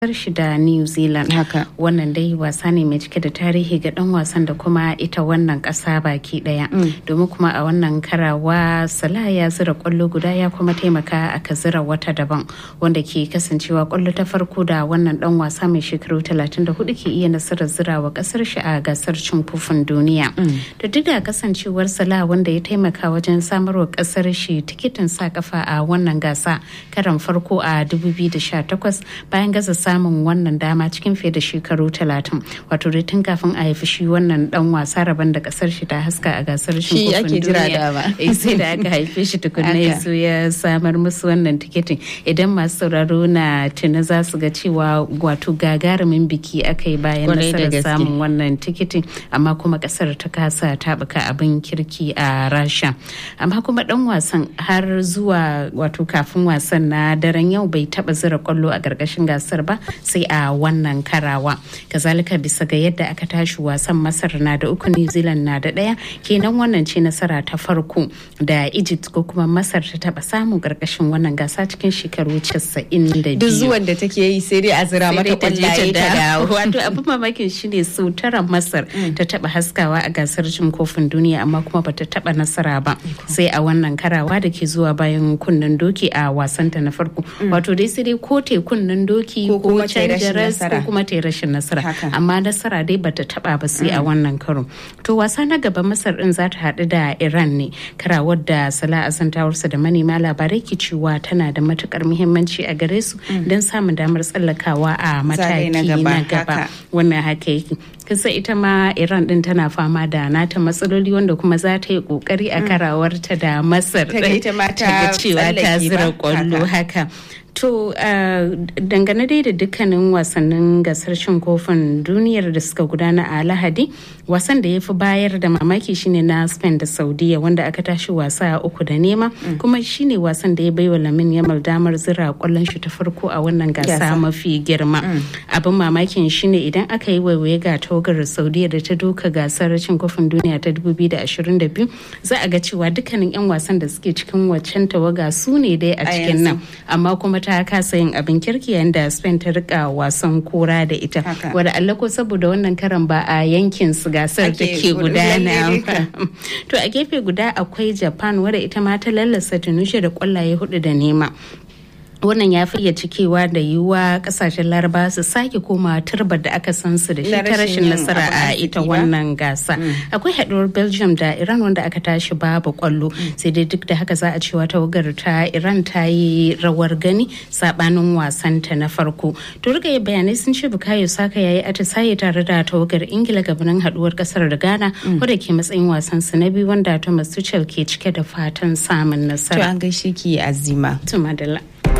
shi da New Zealand. Haka. Wannan dai wasa ne mai cike da tarihi ga dan wasan da kuma ita wannan kasa baki daya. Domin kuma a wannan karawa Salah ya zira kwallo guda ya kuma taimaka aka zira wata daban wanda ke kasancewa kwallo ta farko da wannan dan wasa mai shekaru 34 ke iya nasarar zira wa kasar shi a gasar cin kofin duniya. Da duk da kasancewar Salah wanda ya taimaka wajen samarwa kasar shi tikitin sa kafa a wannan gasa karan farko a 2018 bayan gaza samun wannan dama cikin fiye da shekaru talatin wato dai tun kafin a haifi shi wannan dan wasa rabon da kasar shi ta haska a gasar Shi kofin ake jira duniya dama. Eh, sai da aka haife shi tukunna ya Haka. zo ya samar musu wannan tikitin idan masu sauraro na tuna za su ga cewa wato gagarumin biki aka yi bayan Kwarai da nasarar gaske. samun wannan tikitin amma kuma kasar ta kasa tabuka abin kirki a rasha amma kuma dan wasan har zuwa wato kafin wasan na daren yau bai taba zira kwallo a gargashin gasar ba sai a wannan karawa kazalika bisa ga yadda aka tashi wasan masar na da uku new zealand na da daya kenan wannan ce nasara ta farko da egypt ko kuma masar ta taba samu gargashin wannan gasa cikin shekaru 92 Duk zuwan da take yi sai dai a zira sai mata dai ta je kwallaye ta ta dawo. dawo. wato abin mamakin shine sau tara masar ta taba haskawa a gasar cin kofin duniya amma kuma bata taba nasara ba sai a wannan karawa da ke zuwa bayan kunnen doki a wasanta na farko wato dai sai dai ko te kunnen doki Ko ko kuma ta yi rashin canja ras ko nasara. kuma ta yi rashin nasara Haka. amma nasara dai bata taba ba sai a wannan karo to wasa na gaba masar din za ta haɗu da iran ne karawar da sala asantawarsa da manema labarai ke cewa tana da matukar muhimmanci a gare su don samun damar tsallakawa a Zagaye mataki na gaba, na gaba haka. wannan haka yake kasa ita ma iran din tana fama da nata matsaloli wanda kuma za ta yi kokari a karawarta da masar Ta ga din. ita ma ta ga cewa ta tsallake zira ba, kwallo haka To uh, dangane dai da dukkanin wasannin gasar cin kofin duniyar da suka gudana a Lahadi, wasan da ya fi bayar da mamaki shine na Spain da Saudiya wanda aka tashi wasa a uku da nema, kuma shine wasan da ya baiwa Lamin Yamal damar zira kwallon shi ta farko a wannan gasa Gasa. mafi girma. Abin mamakin shine idan aka yi waiwaye ga tawagar Saudiya da ta doka gasar cin kofin duniya ta 2022 za a ga cewa dukkanin 'yan wasan da suke cikin waccan tawaga su ne dai a A cikin yanzu. nan. amma kuma ta kasa yin abin kirki yayin da Spain ta rika wasan kora da ita Haka. wadda Allah ko saboda wannan karan ba a yankin su gasar Ake take gudana gudanar ba. to a gefe guda akwai Japan wadda ita ma ta lallasa Tunisia da kwallaye hudu da nema wannan ya fiye cikewa da yiwuwa kasashen laraba su sake koma turbar da aka san su da shi Na ta rashin rashin yin nasara abin a arziki ita ba? wannan gasa akwai haduwar belgium da iran wanda aka tashi babu kwallo sai dai duk da haka za a cewa tawagar ta iran ta yi rawar gani sabanin wasanta na farko to riga bayanai sun ce bukayo saka yayi atisaye tare da tawagar ingila gabanin haduwar kasar da ghana wadda ke matsayin wasan su na biyu wanda thomas tuchel ke cike da fatan samun To nasara an gaishe ki azima. to madalla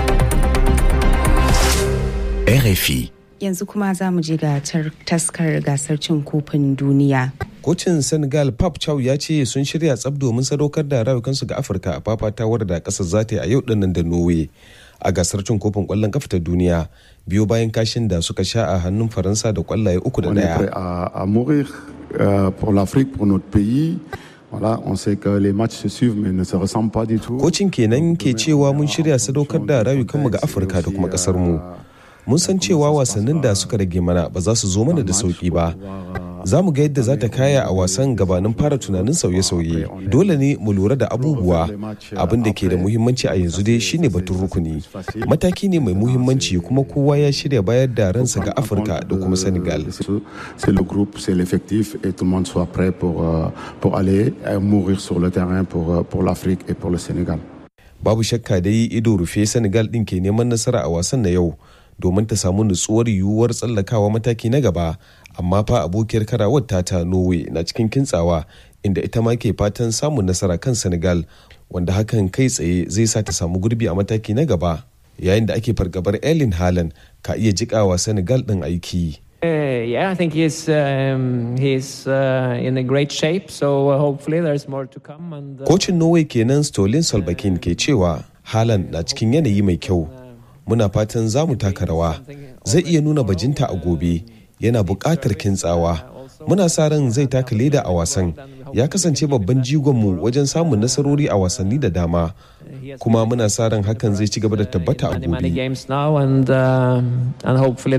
RFI. Yanzu kuma za mu je ga tar- taskar gasar cin kofin duniya. Kocin Senegal Pap Chow ya ce sun shirya tsab domin sadaukar da rayukansu ga Afirka a fafatawar da kasar za ta yi a yau dinnan da Norway a gasar cin kofin kwallon kafa ta duniya biyo bayan kashin da suka sha a hannun Faransa da kwallaye uku da On est prêt daya. à, à mourir euh, pour l'Afrique, pour notre pays. Voilà, on sait que les matchs se suivent mais ne se ressemblent pas du tout. Kocin kenan ke cewa mun shirya sadaukar da rayukanmu ga Afirka da kuma kasar mu. Mun san cewa wasannin da suka rage mana ba za su zo mana da sauki ba. Za mu ga yadda za ta kaya a wasan gabanin fara tunanin sauye-sauye. Dole ne mu lura da abubuwa. Abin da ke da muhimmanci a yanzu dai shine batun rukuni. Mataki ne mai muhimmanci kuma kowa ya shirya bayar da ransa ga Afirka da kuma Senegal. C'est le groupe, c'est l'effectif et tout le monde soit prêt pour, euh, pour aller euh, mourir sur le terrain pour, euh, pour l'Afrique et pour le Sénégal. Babu shakka dai ido rufe Senegal ɗin ke neman nasara a wasan na yau domin ta samu nutsuwar yiwuwar tsallakawa mataki na gaba amma fa abokiyar karawar tata Norway na cikin kintsawa inda ita ma ke fatan samun nasara kan Senegal wanda hakan kai tsaye zai sa ta samu gurbi a mataki na gaba yayin da ake fargabar Erling Haaland ka iya jikawa Senegal ɗin aiki. Uh, yeah, I think he's um, he's uh, in a great shape. So uh, hopefully there's more to come. And uh, Kocin Norway kenan Stolin Solbakken ke cewa Haaland na cikin yanayi mai kyau. Muna fatan za mu taka rawa. Zai iya nuna bajinta a gobe. Yana buƙatar kintsawa. muna sa ran zai taka leda a wasan ya kasance babban jigonmu wajen samun nasarori a wasanni da dama kuma muna sa ran hakan zai ci gaba da tabbata a gobe